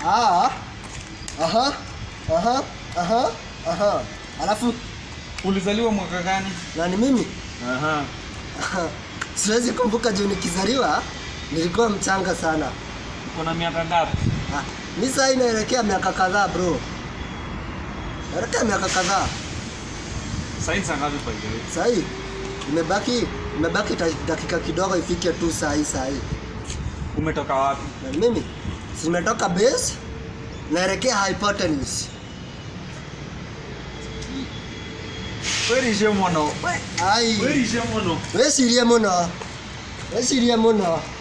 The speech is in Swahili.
Ah. Aha. Aha. Aha. Aha. Alafu Ulizaliwa mwaka gani? na ni mimi Aha. siwezi kumbuka juu nikizaliwa nilikuwa mchanga sana. Uko na miaka ngapi? Ah, mi saa hii naelekea miaka kadhaa bro. Naelekea miaka kadhaa. Saini saa ngapi by the way? Saa hii imebaki imebaki ta- dakika kidogo ifike tu saa hii saa hii. Umetoka wapi? Na mimi si nimetoka base naelekea hypotenuse. Werishe mono. Ai. Werishe mono. Wecirie mũno wecirie mũno